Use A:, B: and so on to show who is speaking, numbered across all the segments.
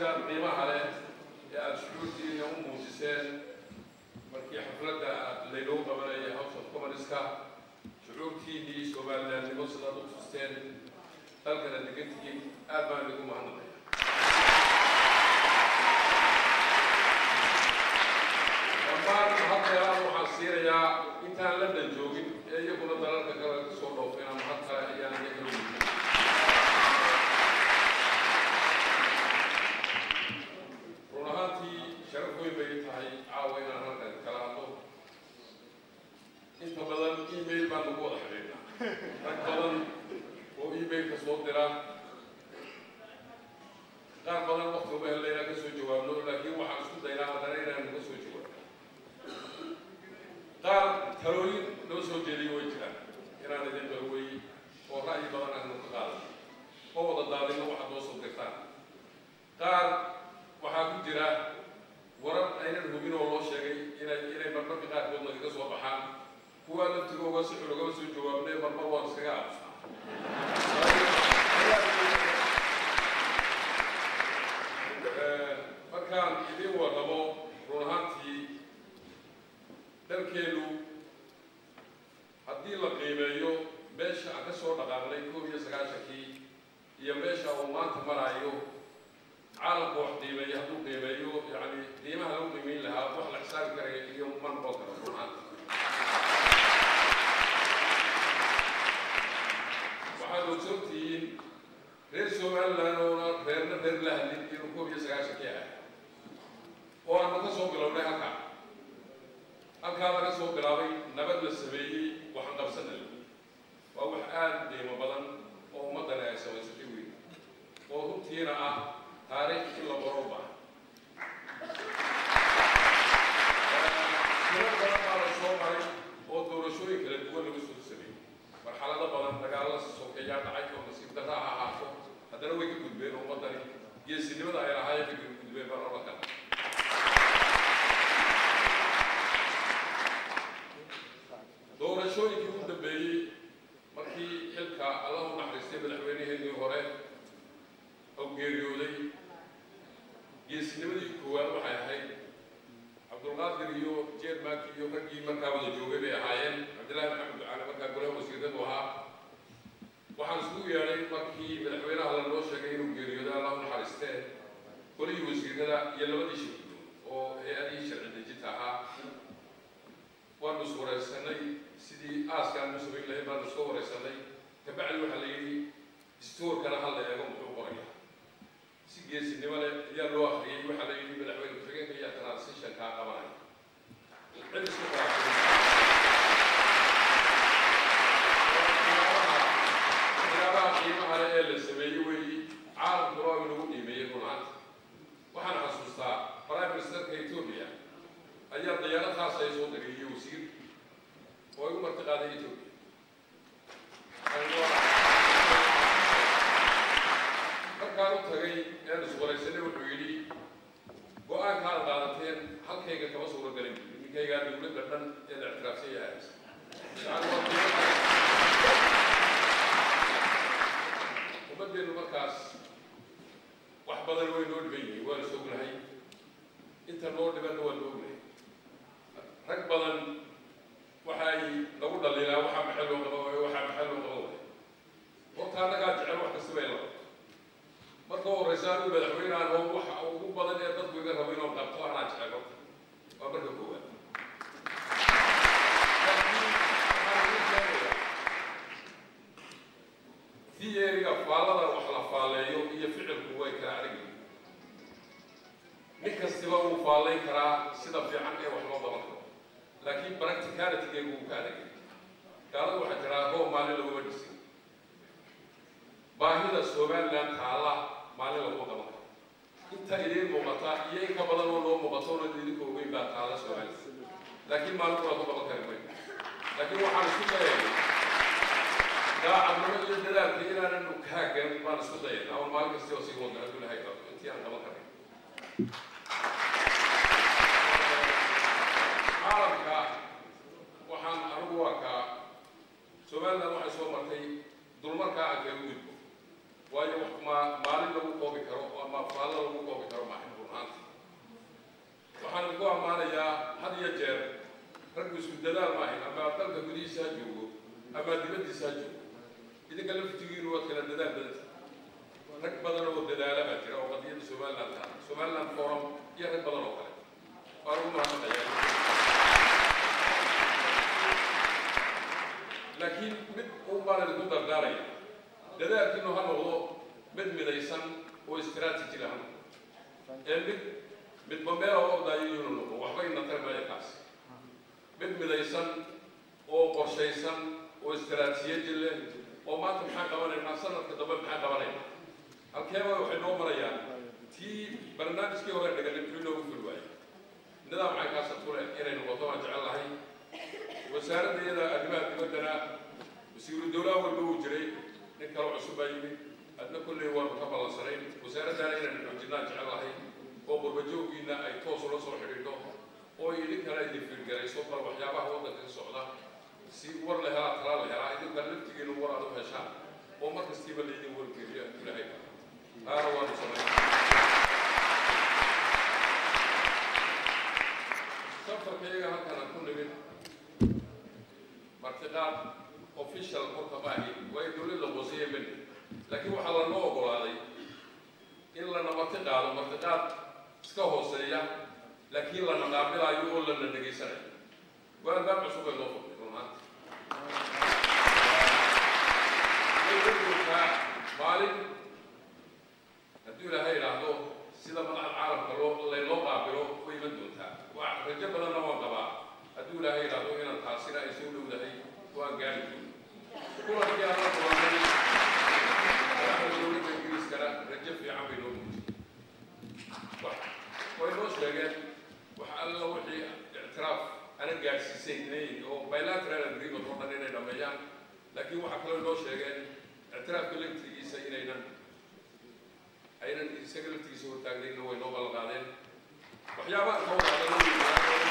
A: sida qiimaha leh ee aada shucuurtiina u muujiseen markii xafladda laynoo qabanayay house of commonska shucuurtiinii somalilandnimo sidaad u tusteen dalkana degantihiin aad baan idinku mahadnaqaya dhammaan haddeeraan waxaan siinayaa intaan london joogin ee iyaguna dalalka kale ka soo dhoofeen ama had kale ayaan iyaga weydiin run ahaantii sharaf weyn bay tahay caawa inaan halkan kala hadlo inta badan email baan lagu wada xidhiidhnaa rag badan oo emailka soo dira qaar badan wakti uma helna inaan ka soo jawaabno laakiin waxaan isku daynaa haddana inaan ka soo jawaabno qaar talooyin noo soo jeediyo way jiraan inaan idin darwey oo ra'yi badan aanu ka qaadan ma wada daadino waxaad noo soo dirtaan qaar waxaa ku jira warar aynan hubin oo loo sheegay inay inay marmarka qaarkood nagaga soo baxaan kuwaa laftigooga si xun ugama soo jawaabnay marmar waan iskaga aamusnaa markaan idin warramo run ahaantii dalkeenu haddii la qiimeeyo meesha aan ka soo dhaqaaqnay koob iyo sagaashankii iyo meesha uu maanta maraayo caalamka wax qiimeeya hadduu qiimeeyo yani qiimaha lagu qiimeyn lahaa wax la xisaabi karaya iyo ma noqon karo run ahaantii waxaad ogsoontihiin reer somaliland oona reerna reer la hadlin inuu koob iyo sagaashankii ahay oo aanu ka soo bilownay halkaa halkaa laga soo bilaabay nabad la sameeyey waxaan qabsanay waa wax aada qiimo badan oo ummaddani ay samaysatay weyn oo runtiina ah taariikh in la qoro baa tiro badan baa la soo maray oo doorashooyin kala duwan lagu soo sameeyey marxalado badan dagaalla sokeeyaa dhacay oo nasiib darra ha ahaato haddana way ka gudbeen ummaddani geesinimada ay lahaayeen ka gudbeen baan oran karna doorashooyinkii ugu dambeeyey markii xilka allah u naxariistay madaxweyneheenii hore oo geeriyooday geesinimadii koowaad waxay ahayd cabdulqaadir iyo jeermank iyo raggii markaa wada joogay bay ahaayeen cabdillahi maxamed ducaale markaa golaha wasiiradu ahaa waxaan isugu yeedhay markii madaxweynaha lanoo sheegay inuu geeriyooday allah u naxariistee golihii wasiirada iyo labadii shirkido oo hay-adihii sharci dejinta ahaa waanu is wareysanay sidii aaskaan u samayn lahayn baanu iska wareysanay kabacdi waxaa la yidhi distoorkana hal la eego muxuu qoraya si geesinimo leh ayaa loo akriyey waxaa la yidhi madaxweyne ku-xigeenka ayaa transition kaa qabanaya cid isku waxyaabaha qiimaha leh ee la sameeyey weeyi caalamkuna waa inagu qiimeeyey runaanta waxaan xasuustaa prime ministerka ethiopia ayaa dayaarad khaas ay soo diriyey wasiir oo igu marti qaaday ethiopia markaan u tagay een iswaraysanay wuxuu yidhi go-aankaad qaadateen halkayga kama suuro galin ninkaygaa dowladda dhan ee la ictiraafsan yahay ummaddeenu markaas wax badan way noo dhiban yihiin waana sognahay inta noo dhibanna waa noo ognahay rag badan waxay nagu dhaliilaa waxaa maxay loo qaba waayo waxaa maxay loo qaba waayo horta annagaa jecel wax kasta bay laba marka horeysa anigu madaxweynehan oo waxa ugu badan ee dadku iga rabo inuu qabto anaa jecel horta waa marka koowaad theoryga faallada wax la faaleeyo iyo ficilku way kala adag yihiin nin kastiba wuu faallayn karaa sida fiican ee wax loo qaban karo laakiin practicalitygeegu wuu ka adagay gaalada waxaa jiraa roob maalin laguma dhisin baahida somaliland taalla maalin laguma qaban karo inta idiin muuqata iyo in ka badan oo noo muuqato ona idinka ogeyn baa taalla somaliland laakiin maalin waa ku qaban kari mayn laakiin waxaan isku dayay daacadnimo iyo dadaalka inaananu kaagan baan isku dayay ama maalin kasti oo sii wada hadduu ilahay qabto intii aan qaban karay caalamka waxaan anigu arkaa somaliland waxay soo martay dulmarkaa aan kaga gudbo waayo wax ma maalin lagu koobi karo ama afaallo lagu koobi karo maahin runaanti waxaan ku ammaanayaa had iyo jeer raggu isku dadaal maahin ama dalka gudihiisa ha joogo ama dibaddiisa ha joogo idinka laftigiinu waad kala dadaal badanta rag badan oo dadaala baa jira oo qadiyadda somaliland ka somaliland forum iyo rag badan oo kale waa lagu mahadnaqayaa laakiin mid un baan idinku dardaaraya dadaalkiinu ha noqdo mid midaysan oo istiraatiji ha noqdo ee mid midba meel oo ordaayo inuu noqdo waxba ina tarmaya kaas mid midaysan oo qorshaysan oo istiraatiyaji leh oo maanta maxaa qabanaynaa sanadka dambe maxaa qabanaynaa halkeeba waxay noo marayaan tii barnaamijkii hore dhigalay muxuu inoogu fuli waayay nidaam maxay kaasa tule inay noqoto waan jecel lahay wasaaradda iyada arrimaha dibaddana wasiiru dowlaha walba uu jiray nin kale cusub baa yimid adna kolley waanu ka ballansanayn wasaaraddana inaynu xoojinaan jecel lahay oo qurbajoogiina ay toos ula soo xidhiidho oo idinkana idin fiirgarayso bal waxyaabaha waddanka ka socda si war la helaa talaa la helaa idinka laftigiina war aad u heshaan oo mar kastiiba laydin wargeliyo ilaahay taana waanu samayn safarka iyaga halkan aan ku nimid martiqaad official horta maahi waa in dowladda hooseye mani laakiin waxaa lanoo ogolaaday in lana marti qaado martiqaad iska hooseeya laakiin lana qaabilaayo oo lana dhegaysanayo waa albaab cusub ay loo furtay runaanta joogtaa maalin hadduu ilaahay idhaahdo sida madaxda caalamka loo laynoo qaabilo way iman doontaa waa rajo badanna waan qabaa hadduu ilaahay idhaahdo inaan taasina ay soo dhowdahay waan gaari doono kulankii aan la kulanay madaxda dowladda ingiriiskana rajo fiican bay noo muujiyey way noo sheegeen wax alla wixii ictiraaf ana gaadhsiisay inay oo bilateral agreement oo dhan inay dhameeyaan laakiin waxaa kaloo noo sheegeen ictiraafka laftigiisa inaynan aynan isaga laftigiisa hortaagnayna way noo ballan qaadeen waxyaabaha ka wadaadana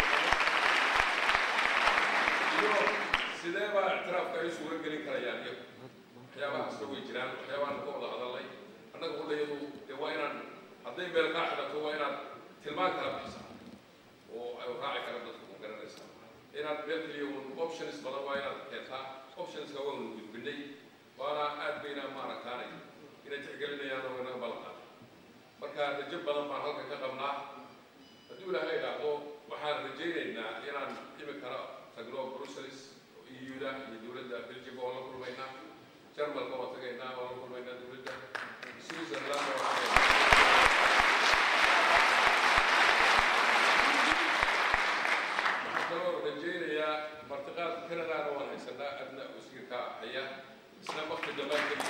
A: iyo sidee baa ictiraafka ay suura gelin karayaan iyagu waxyaabahaasna way jiraan waxyaabahan ka wada hadalnay annaga hudhayadu dee waa inaan hadday meel kaa xidhato waa inaad tilmaan kala bixisaa oo ay raaci kara dadka ku garanaysaa inaad meel keliya un options badan waa inaad keentaa optionska waanu gudbinay waana aad bayna maaragtaanay inay tixgelinayaan oo inaga ballan qaaday marka rajo badan baan halkan ka qabnaa hadduu ilaahay idhaahdo waxaan rajaynaynaa inaan imikana tagno brussels euda iyo dowladda belgium oo la kulmaynaa jarmalka oo tagaynaa oo la kulmaynaa dowladda switzerland oo tagaynaa kaloo rajaynayaa martiqaadka canadana waan haysanaa adna wasiirka haya isna wakti dambaan ka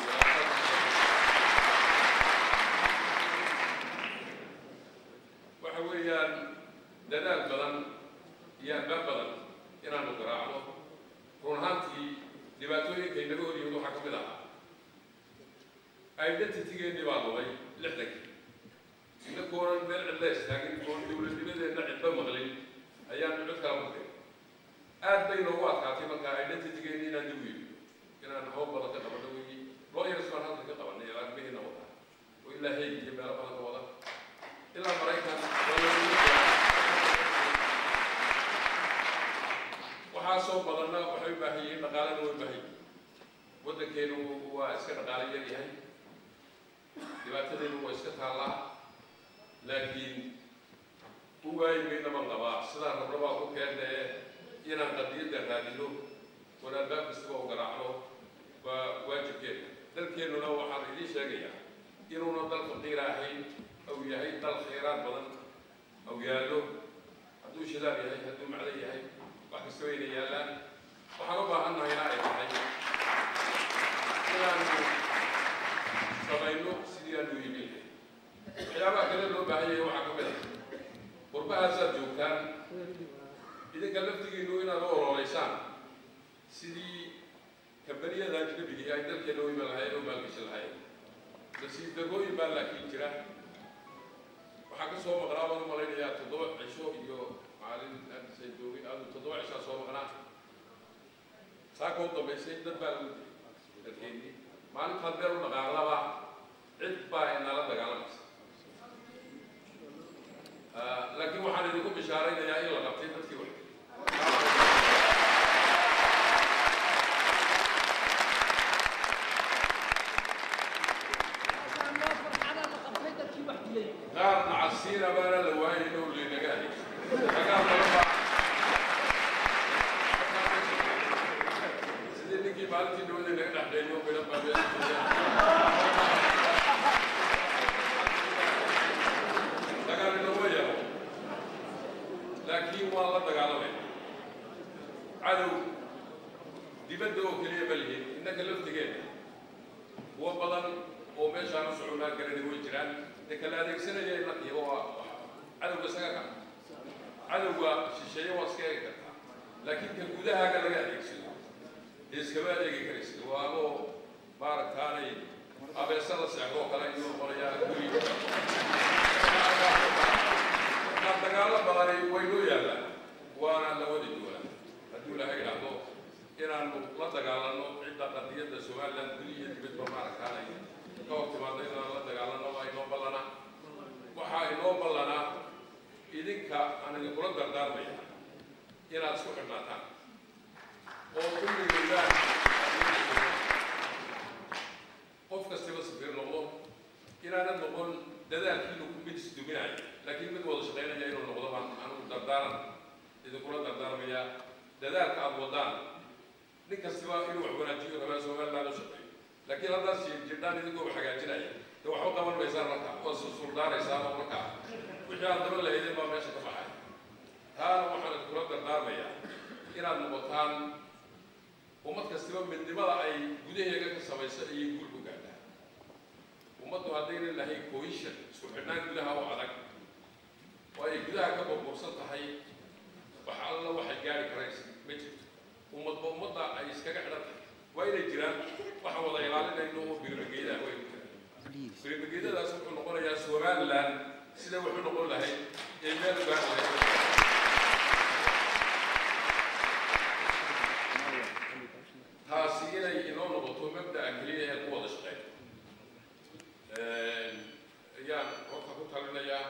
A: waxa weeyaan dadaal badan iyo albaab badan inaanu garaacno run ahaantii dhibaatooyinka inaga hor yimid waxaa ka mid ahaa identitygeennii baa lumay lixdankii inakoonan meel cidla istaagin oon dowladnimadeenna cidba maqlin ayaanu cid kala maqlin aad bay noogu adkaatay markaa identitygeennii inaan dib u yimi inaan howl badan ka qabano weyi lawyers baan halkan ka qabanay ilaalmihiina wada oo ilaa hayg iyo meelo badan ka wada ilaa maraykan waxaasoo badanna waxay u baahan yihiin dhaqaalena way baahan yihiin waddankeenu waa iska dhaqaale yar yahay dhibaatadeenu waa iska taallaa laakiin u waayi maynaban qabaa sidaan rabna baa ku keennee inaan qadiyadda raadino oon albaab kastaba u garaacno waa waajibkeena dalkeennuna waxaan idiin sheegayaa inuuna dal faqiira ahayn aw yahay dal khayraad badan aw yaallo hadduu shidaal yahay hadduu macdan yahay wax kastaba ayna yaallaan waxaan u baahan nahayna ay tahay inaanu samayno sidii aanu iibin waxyaabaha kale loo baahan yahay waxaa ka mid ah qurbahaasaad joogtaan idinka laftigiinu inaad u ololeysaan sidii kambaniyada ajnabigii ay dalkeena u iman lahayen u maalgashi lahayen nasiib darrooyin baa laakiin jira waxaa ka soo maqnaa baan u malaynayaa toddoba cisho iyo maalin aadisay joogay aadu toddoba cishaa soo maqnaa saaka u dambaysay dad baa lagu dilay dalkeennii maalintaad meel u dhaqaaqlaba cid baa inala dagaalamaysa bishaaraynayaa in la qabtay dadkii wax qaar nacasiina baana la waayay inuu linaga adeegso dagaal badan baa sidii ninkii maalintii dhawada naga dhexdheeyo midhan baa meesha dagaal inoma yaro laakiin waa la dagaalamay cadow dibadda oo keliya ma lihin innaka laftigeena kuwa badan oo meeshaan u soconaa garani way jiraan de kala adeegsanaya inakiiba waa cadowga isaga ka cadowga shisheeye waa iska eegi kartaa laakiin ka gudahaaga laga adeegsado dee iskama adeegi karaysa waa adoo maaragtaanay abeesada seexdoo kale ayuu noqonayaa guri markaa dagaalo badani way noo yaallaan waana la wadi doonaa hadduu ilaahay idhaahdo inaanu la dagaalano cidda qadiyadda somaliland guri iyo dibadba maaragtaanay ka hor timaado inaan la dagaalano waa inoo ballana waxaa inoo ballanaa idinka aan idinkula dardaarmaya inaad isku xidhnaataan oo kulligeedaan qof kastaba safiir noqdo inaanad noqon dadaalkiinu mid isduminaya laakiin mid wada shaqaynaya inuu noqdo baan anugu dardaaran idinkula dardaarmaya dadaalka aada wadaan nin kastaba inuu wax wanaajiyo rabaa somaliland u shaqeeyo laakiin haddaad jirdhaan idinkoo wax hagaajinaya de waxba qaban maysaan marka waa suldaaraysaan oo marka wixii aad daba lahaydeen baa meesha ka baxay taana waxaan idinkula dardaarmayaa inaad noqotaan ummad kastaba midnimada ay gudaheega ka samayso ayay guul ku gaadhaa ummaddu haddaynan lahayn cohesion isku xidhnaan gudaha oo adag oo ay gudaha ka burbursan tahay wax alla waxay gaari karaysa ma jirto ummadba ummadda ay iskaga xidhan tahay waa inay jiraan waxaan wada ilaalinayno oo birmageeda way ku jiraan birmageedadaas wuxuu noqonayaa somaliland sida wuxuu noqon lahayd ee meel ugaan lahayd taasi inay inoo noqoto mabda'a keliya ee ku wada shaqeyn ayaan horta ku talinayaa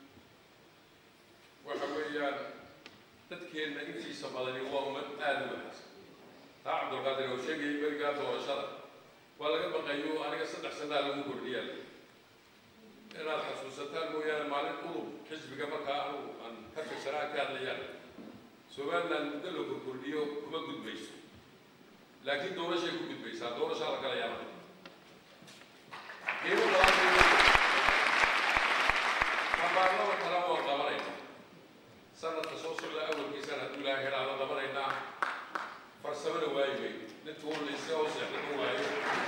A: waxa weeyaan dadkeenna intiisa badani waa ummad aada u wanaagsan taa cabdulqaadir oo sheegayay berigaa doorashada waa laga baqayo aniga saddex sanaa lagu kordhiyaa inaad xasuusataan mooyaane maalin udub xisbiga markaa anugu aan ka tirsanaa ka hadlayaan somaliland muddo la korkordhiyo kuma gudbayso laakiin doorashay ku gudbaysaa doorashaa la galayaa qiimo badanbaarlada kale waan qabanayna sanadka soo socda awalkiisaan hadduu ilaahay helaada qabanaynaa farsamana waayi wey ninka warlaysa oo seexdama waayo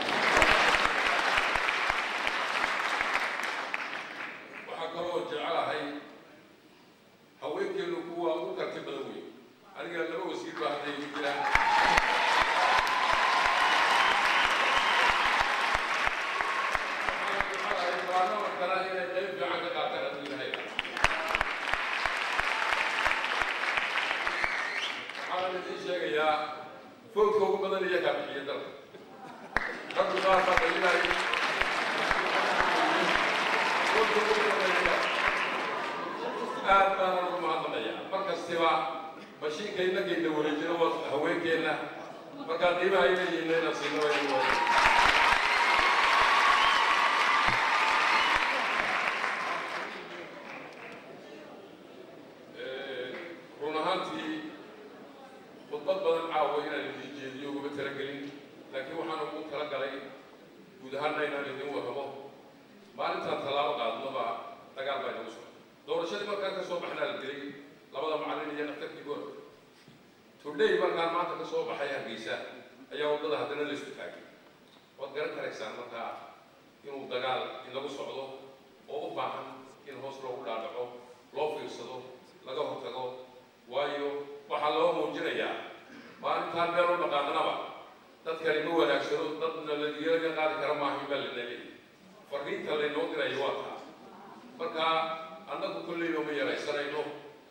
A: waxaa kaloo jecelahay haweenkeenu kuwa u karti badan wey aniga laba wasiir baa hadda igu jiraan waxaan idiin sheegayaa foodka ugu badan iyagaa bixiya dalka raggu qaar baa dhalinay foodka ugu badan iyaga aad baana ugu mahadnaqaya mar kastiba mashiinka innagayna wareejino waa haweenkeenna markaa qiimaha ay leeyihiin inaan siino waa run ahaantii khudbad badan caawa inaan idiin jeediyo uguma talagelin laakiin waxaan ugu talagalay guud ahaanna inaan idin warramo maalintaan tallaabo qaadnaba dagaal baa inagu socda doorashadii markaan ka soo baxnaa la dilay labada macallin iyo dhaktarkii goor today markaan maanta ka soo baxay hargeysa ayaa waddada haddana la isku taagay waad garan karaysaan markaa inuu dagaal inagu socdo oo u baahan in hoos loogu dhaadhaco loo fiirsado laga hortago waayo waxaa loo muujinayaa maalintaan meel u dhaqaaqnaba dadkani ma wanaagsano dadna ladiyaga qaadi kara maaha baa lana leeyahy fariinta laynoo dirayo waa taa marka annagu kolleyba ma yaraysanayno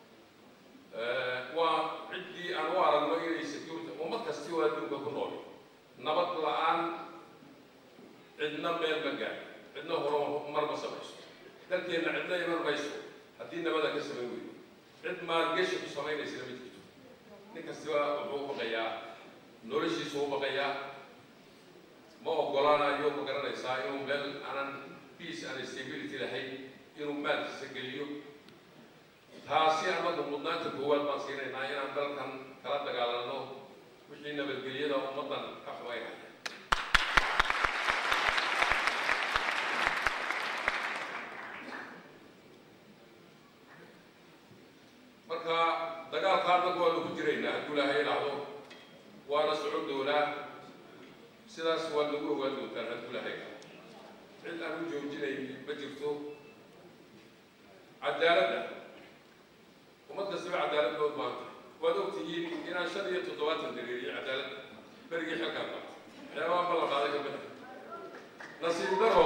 A: waa ciddii aan u aragno inay security ummad kasti oo adduunka ku nool nabad la-aan cidna meel ma gaadho cidna horo mar ma samayso dalkeenna cidna iman mayso haddii nabada ka samayn weydo cid maalgeshi ku samaynaysana ma jirto nin kastiba wuxuu baqayaa noloshiisu u baqayaa ma ogolaanayo ma garanaysaa inuu meel aanan peace and stability lahayn inuu maalkiisa geliyo taasi annagu mudnaanta koowaad baan siinaynaa inaan dalkan kala dagaalano wixii nabadgelyada ummaddan ka xumaynaya marka dagaalka annagu waanu ku jiraynaa hadduu ilaahay idhaahdo waana socon doonaa sidaas waa lagu ogaan doontaan hadduu ilaahay idhaahdo cid aan u joojinayn ma jirto cadaaladda ummad kastaba cadaalad loo maanta waad ogtihiin inaan shan iyo toddobaatan dareeriyo cadaaladda berigii xilkaan qabta waxyaabaha ma la qaaday ka mida nasiib daro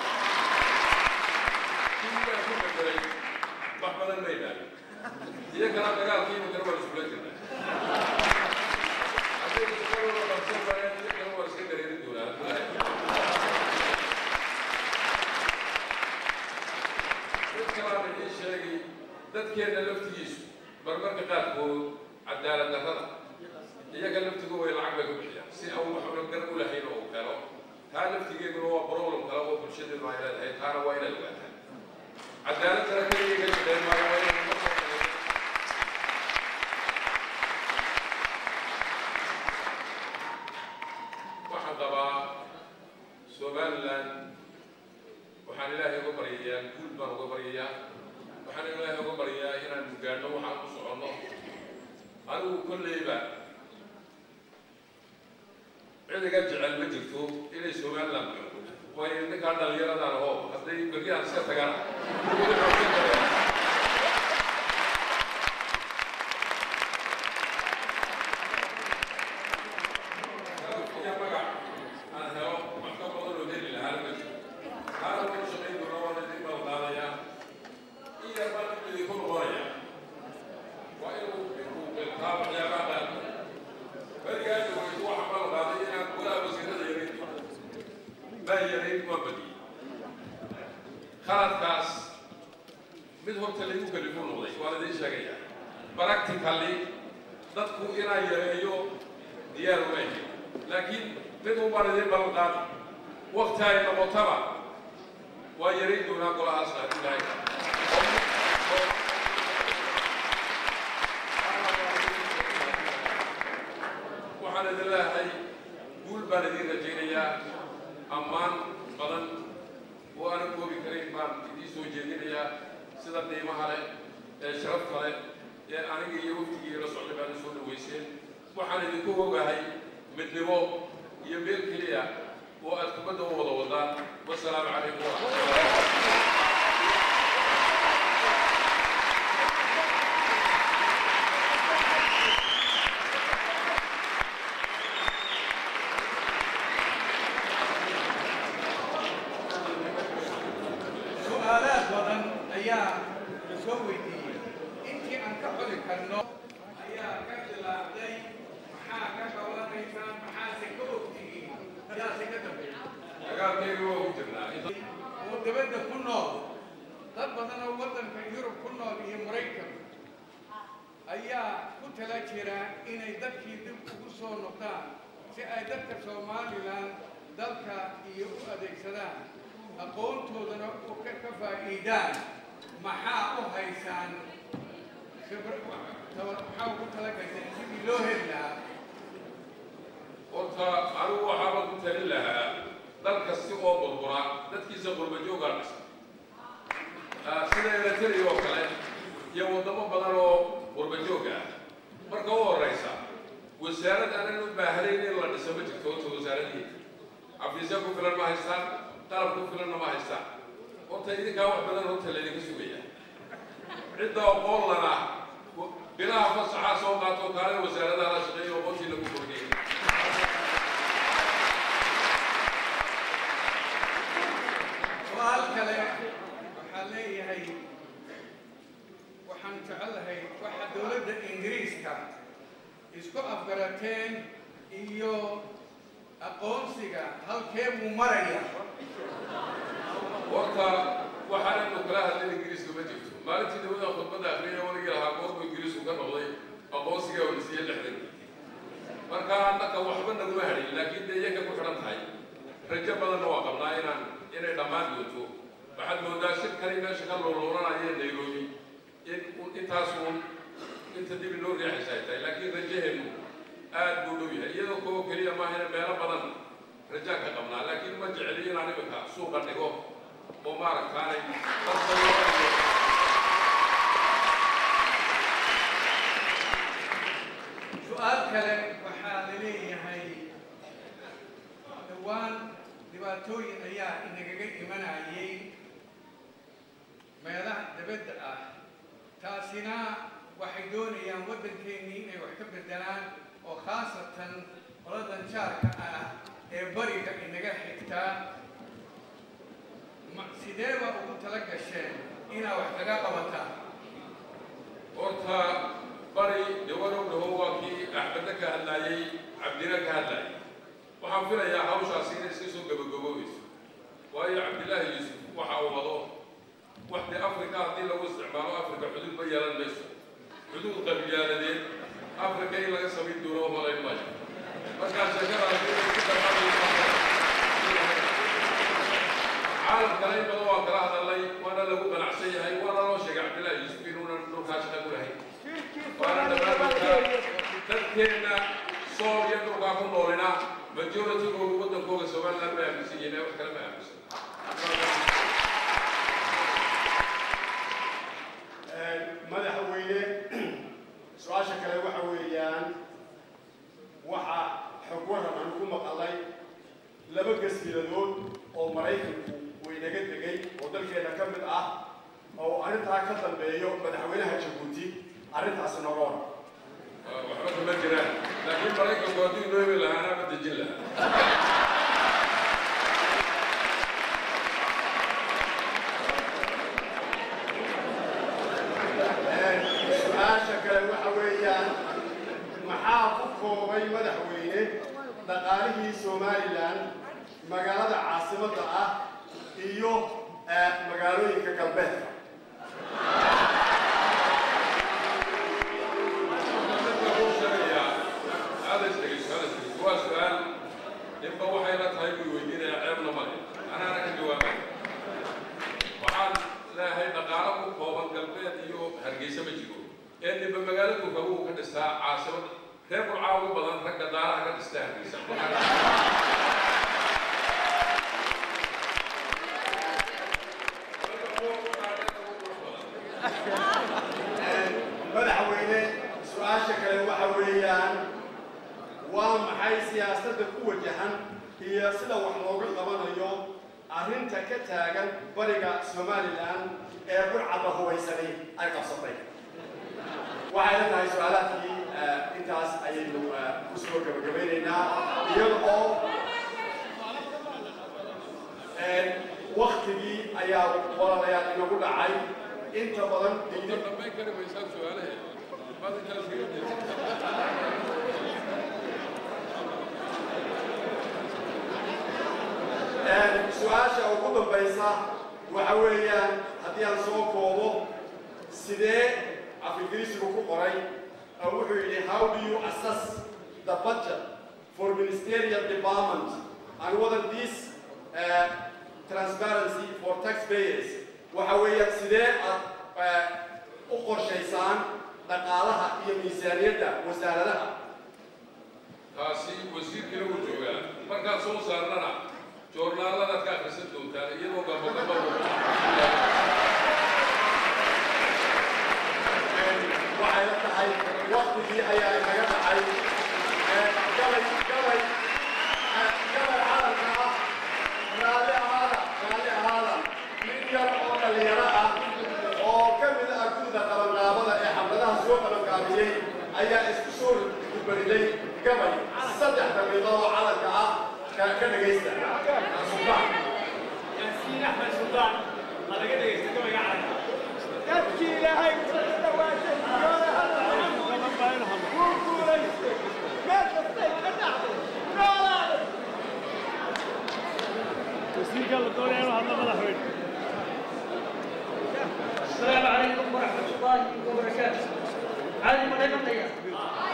A: kii baan ku bedelay wax badan ma idhaahin iyagana dagaalkii imikana waan iskula jirnaa hadday isagoo qabsan waayaan iyagana waan iska dareerin doonaa mid kalaan idiin sheegay dadkeenna laftigiisu marmarka qaarkood cadaalad darrada iyaga laftigu way lacag bay ku bixiyaan si aan wax una gar u lahayn oo u helo taa laftigeeduna waa problem kale oo bulshadeenu ay leedahay taana waa inaad ogaataan cadaalad dara keliya ka shaqeyn maayo waa inay uga soo qaybin waxaan qabaa somaliland waxaan ilaahay uga baryayaa guul baan uga baryayaa waxaan ilaahay uga baryayaa inaan gaadhno waxaan ku soconno anigu kolleyba cid iga jecel ma jirto inay somaliland gaadho waayo ninkaa dhallinyaradan oo hadday beryahan iska tagaan weli xoogsan kareen iyo magac aan helo wax ka badan oo heli lahaa ma jiro taana wada shaqayn doona waa idin balqaadayaa in yar baan idinku noqonaya waa inuu inuu qiltaa waxyaabaha qaarkood berigaasi waytu waxa balqaaday inaan golaha wasiirada yarayn doono baa yarayn waa badiyey khaladkaas mid horta lagu kalifu noqday waa laidin sheegaya practically dadku inaa yareeyo diyaar uma ahin laakiin mid un baan idin ballan qaadi wakti ay noqotaba waa yarayn doonaa golahaasna haddii ilahay waxaan idin leeyahay guul baan idin rajaynayaa ammaan badan oo aanan koobi karayn baan idiin soo jeedinayaa sida qiimaha leh ee sharafta leh ee aniga iyo waftigii la socday baan soo dhaweyseen waxaan idinku ogahay midnimo iyo meel keliya oo aad kubadda u wada wadaan wasalaamu calaykum waraxmatullahi
B: su-aalaad badan ayaa la soo weydiiyey intii aan ka xodi karno ayaa ka bilaabday maxaa ka qabanaysaan maxaase ka ogtihiin yaase ka dambeeya
A: dagaalkeedu waa ku jirnaa
B: oo dabadda ku nool dad badan oo waddanka yurub ku nool iyo maraykan ayaa ku tala jira inay dadkii dib ugu soo noqdaan si ay dadka somalilan dalka iyo u adeegsadaan aqoontoodana u ka ka faa'iidaan maxaa u haysaan khibra maxaa ugu talagaysaan sidii loo heli lahaa
A: horta anigu waxaaba ku talin lahaa dal kasti oo burbura dadkiisa qurbajoogaa dhisa sida eritrea oo kale iyo waddamo badan oo qurbajoog ah marka u horeysa wasaarad aanan u baahnayn in la dhiso ma jirto horta wasaaradii xafiisya ku filan ma haystaan qalab ku filanna ma haystaan horta idinkaa wax badan horta laydinka sugaya cidda aqoon lana bilaha fasaxaa soo qaato kaale wasaaradaha la shaqeeya aqoontii lagu kordhiyay
B: su-aal kale waxaa leeyahay waxaan jecelahay waxa dowladda ingiriiska isku afgarateen iyo aqoonsiga halkee buu maraya
A: horta waxaananu kala hadlin ingiriiska ma jirto maalintii dawada khudbadda akriya waligii lahaa goorma aqoonsiga oo nasiiye lixdan marka annaka waxba naguma hadhin laakiin dee iyaga ku xidhan tahay rajo badanna waa qabnaa inaan inay dhammaan doonto waxaad moodaa shirkani meesha ka looloolanaya nairobi in intaasuun inta dib inoo riixaysa ay tahay laakiin rajaheenu aad buu dhow yahay iyadoo koo keliya maahina meelo badan rajaan ka qabnaa laakiin ma jeceli inaan iminka suuqa dhigo oo maaragtaanay dadka
B: su-aal kale waxaa la leeyahay dhowaan dhibaatooyin ayaa inagaga imanayay meelaha dabadda ah taasina waxay doonayaan waddankeennii inay wax ka beddelaan oo khaasatan qoladan jaarka ah ee bariga inaga xigtaa ma sideeba ugu tala gasheen inaa wax kaga qabataan
A: horta bari dhawarow dhawo waa kii axmedna ka hadlaayey cabdina ka hadlaayay waxaan filayaa hawshaasi inay iska soo gabagaboobayso waayo cabdillaahi yuusuf waxa uu wado wax dee afrika haddii lagu isticmaalo afrika xuduud ma yeelan mayso xuduud qabiyaaladeed afrika in laga samayn doono malayn maayo markaa sheekadaasi inay ku dhammaanayso caalamkana in badan waan kala hadalnay waana lagu qanacsan yahay waana loo sheegay cabdillaahi yuusuf inuunan dhulkaa shaqa ku lahayn waana dhammaanaysaa dadkeenna sool iyo dhulkaa ku noolina majoritygoodu waddankooga somaliland ma aaminsan yihiin wax kale ma aaminsan
C: madaxweyne su-aasha kale waxa weeyaan waxa xog waran aan ku maqalay laba gasiiradood oo maraykanku waynaga degay oo dalkeena ka mid ah oo arrintaa ka dambeeyo madaxweynaha jabuuti arrintaasi nooga waran
A: waxba kama jiraan laakiin maraykanku haddii noobi lahaana ma dejin lahaa
C: su-aasha kale waxa weeyaan maxaa ku koobay madaxweyne dhaqaalihii somalilan magaalada caasimadda ah iyo magaalooyinka galbeedka
A: waa su-aal ninba waxay la tahay buu weydiinaya ceebna male anaana ka jawaabay waxaan leeyahay dhaqaalo ku kooban galbeed iyo hargeysa ma jiro ee ninba magaaladu kabuu ka dhistaa caasimada reer burcaa ugu badan ragga daaraha ka dhista hargeysa
C: madaxweyne su-aasha kale waxa weeyaan waa maxay siyaasadda ku wajahan iyo sida wax looga qabanayo arrinta ka taagan bariga somalilan ee burcadda hubaysanay ay qabsatay waxay la tahay su-aalaadkii intaas ayaynu ku soo gabagabaynaynaa iyada oo waktigii ayaa walaalayaal inagu dhacay inta badan
A: Inta dhammayn kari maysaan su-aalahe maad intaas kaga jeedin
C: su-aasha ugu dambaysa waxa weeyaan haddii aan soo koobo sidee afingiriisigu ku qoray oo wuxuu yidhi how do you assess the budget for ministerial department and whether this uh, transparency for taxpayers waxa weeyaan sidee aad uh, u qorshaysaan dhaqaalaha iyo miisaaniyadda wasaaradaha
A: taasi wasiirkiina wuu joogaa markaad soo saarnana joornaaladaad ka akhrisan doontaan iyadoo gabagaba
C: waxay la tahay waktigii ayaa inaga dhacay galay galay galay calanka ah raalli ahaada raalli ahaada nin yar oo dhallinyaro ah oo ka mid ah gudda qabanqaabada ee xafladaha soo qabanqaabiyey ayaa isku soo gubariday gabay saddex daqiiqo oo calanka ah ka ka dhagaysta subax
D: yaasiin axmed suldaan ma laga dhegaysta gabayga calanka
E: dadkii ilaahay soo dhawaatay yoona hadda wuu guulaystay meel kastay ka dhacday noolaada
D: wasiirka la doonaya inuu hadlo madaxweyne
E: السلام عليكم ورحمة الله وبركاته عادي ما نقطع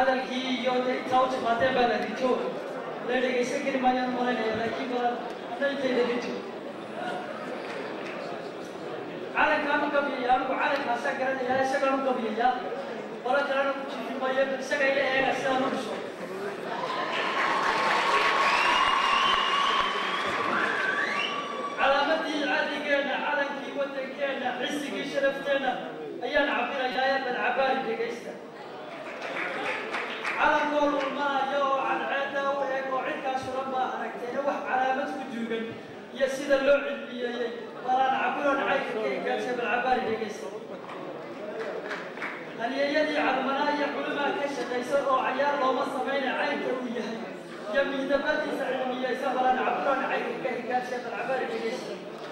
F: hadalkii iyo intaa u timaadeen baa la rijo la dhegaysan kari maayaan malaynaya laakiin badan ana intayda rijo calankaan u gabiyaya anigu calankaasaan garanaya isagaan u gabiyaya qolo kalena ku jiifi maayo isaga ila eega sidaan u dhiso calaamadii cadigeenna calankii waddankeenna cisigii sharafteenna ayaan cabirayaa ee badcabaari dhegaysta calankoo lulmanaya oo cadceedda u eeg oo cidkaas suran baa aragteena wax calaamad ku duugan iyo sida loo cilmiyeeyey balaan cabiroon caynka ka igaasha badcabaari dhegaysta halyeeyadii calmanaa iyo culimaa ka shaqaysa oo cayaar looma samayna caynka uu yahay iyo miidabadiisa cilmiyeysa balaan cabiroon caynka ka igaasha badcabaari dhegaysta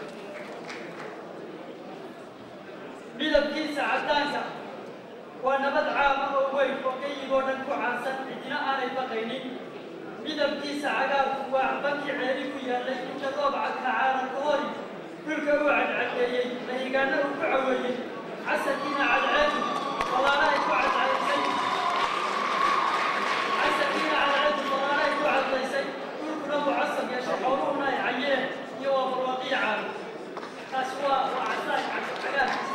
F: midabkiisa caddaanka waa nabad caama oo weyn oo gayigoo dhan ku caansan cidina aanay baqaynin midabkiisa cagaarku waa bankii ceeli ku yaallay inta roobca kacaaran ka hori dhulka uu cadcadeeyey lahigaana uu ku caweeyey casarkiina cadceedu walaalahay ku cadcaysay casarkiina cadceedu walaalahay ku cadlaysay dhulkuna uu casab yeeshay xooluhuna ay cayeen iyo waa barwaaqiya caano taas waa waa casaan cagaarkiisa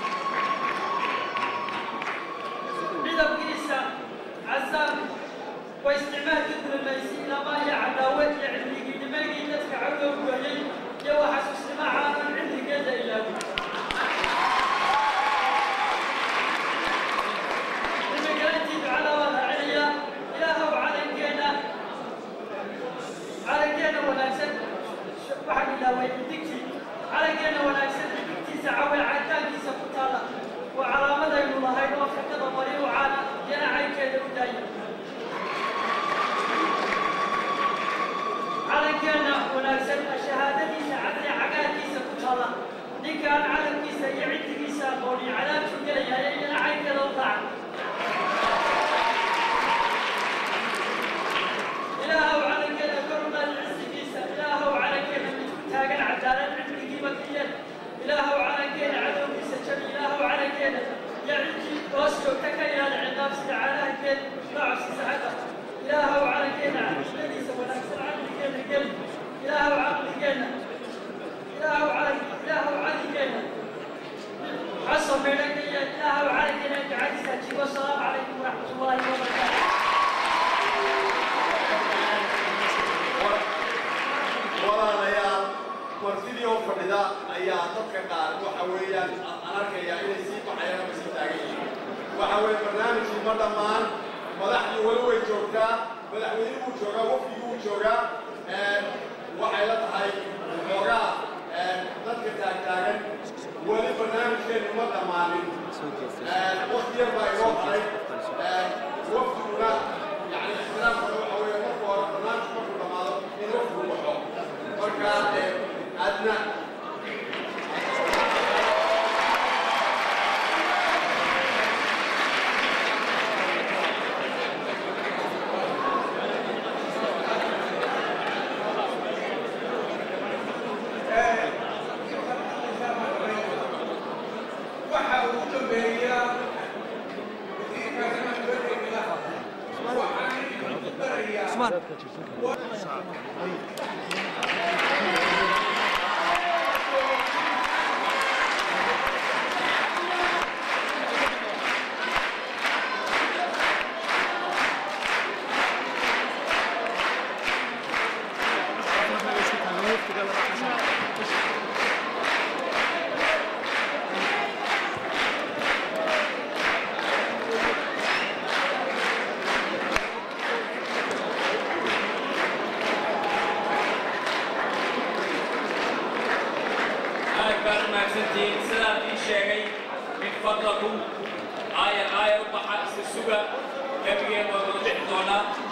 F: midabkiisa casaan waa isticmaalka dulamaysi lama iyo cadaawe iyo cilmigii nimaygii dadka cawdow gooyey iyo waa xasuusnimo caanan cimrigeeda ilaawin imagalantii ducada waa raacinayaa ilaahow calankeenna calankeenna wanaagsan waxaan ilaaway digtii calankeenna wanaagsan digtiisa cawe caddaankiisa ku taala waa calaamadaynu lahayn oo fikada bari u caana iyana caynkeeda u daaya calankeenna wanaagsan shahaadadiisa cadli cagaarkiisa ku taala ninkaan calankiisa iyo ciddigiisa aqooni cadaabtu gelaya iyana caynkeeda u raaca ilaahow calankeeda kor u qaad cisigiisa ilaahow calankeeda mid ku taagan cadaalad cilmigiiba kiyeen ilaahow calankeeda cadowgiisa jabi ilaahow calankeeda iyo ciddii hoos joogta ka ilaali ciqaab sida caalahankeed noocsiisa xagga ilaahow calankeeda caqliyadiisa wanaagsan caqligeena geli ilaahow caqligeenna ilaahow calan ilaahow caqligeenna xaso meedhanka iyo ilaahow calankeena ducadiisa jibo asalaamu calaykum waraxmatullaahi wabarakaatu
C: walaalayaal martidii oo fadhida ayaa dadka qaar waxa weeyaan aan arkayaa inay sii baxayaan ama sii taagan yihiin waxa weeye barnaamijkii ma dhammaan madaxdii weli way joogtaa madaxweynihii wuu joogaa wafdigii wuu joogaa waxay la tahay xoogaa dadka taagtaagan weli barnaamijkeenu ma dhammaanin waqti yar baa inoo haray wafdiguna yani ixtiraamkana waxa weeye marka hore barnaamijku markuu dhammaado in wafdigu baxo marka adna
B: waxa ugu dambeeya wasiirkaasna dowladda waxaan idinku darayaa
G: aad baad u mahadsantihiin sidaan ii sheegay min fadlakum aayar aayar u baxa isa suga gebigeen waa wada bixi doonaa